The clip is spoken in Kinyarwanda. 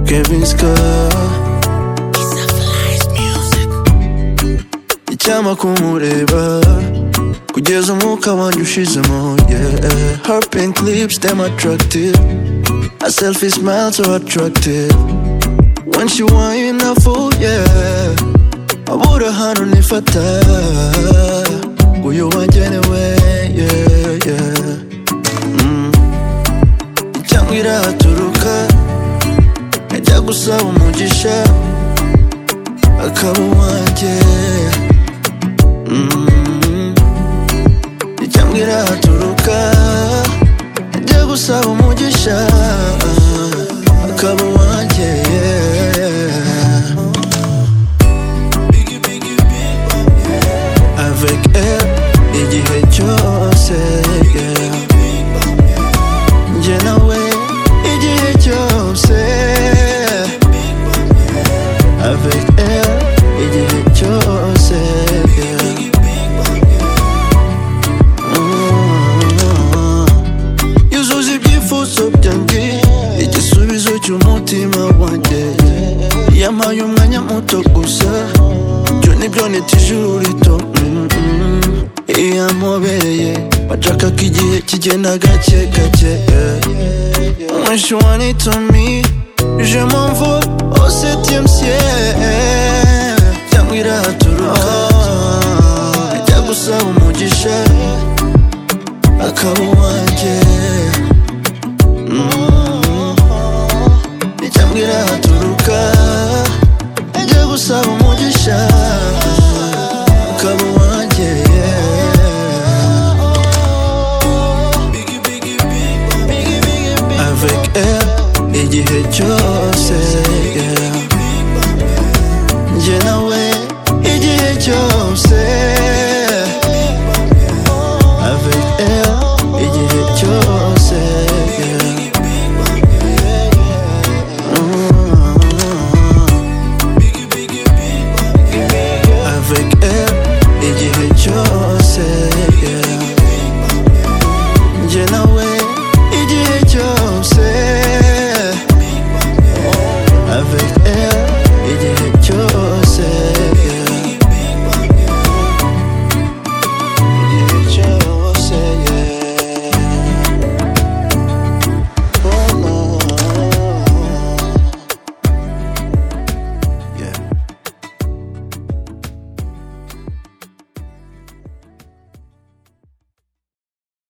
Kevin Icyampa kumureba Kugeza umwuka wanjye ushizemo yeah. Her pink lips damn attractive A selfie smile so attractive When she wine I fall yeah Abura ahantu nifata Uyu wagenewe yeah yeah mm. Cyangwa irahaturuka Ajya gusaba umugisha Akaba uwanjye Mm. Icyambwa irahaturuka Ajya gusaba umugisha Akaba uwanjye yeah. Avec elle igihe cyose yeah. Njye nawe igihe cyose Avec elle igihe cyose yeah. yuzuza ibyifuzo byanjye igisubizo cy'umutima wanjye yampaye umwanya muto gusa ibyo nibyo nita ijuru rito Mm, mm. iyamubereye bashaka ko igihe kigenda gake gake When she wanted to me Je m'envole au septième ciel Cyangwa irahaturuka Ajya gusaba umugisha akaba uwanjye Mm. icyambwa irahaturuka ajya gusaba umugisha akaba uwanjye yeah. avec elle igihe cyose yeah. njye nawe igihe cyose avec elle igihe cyose yeah. Mm. avec elle igihe cyose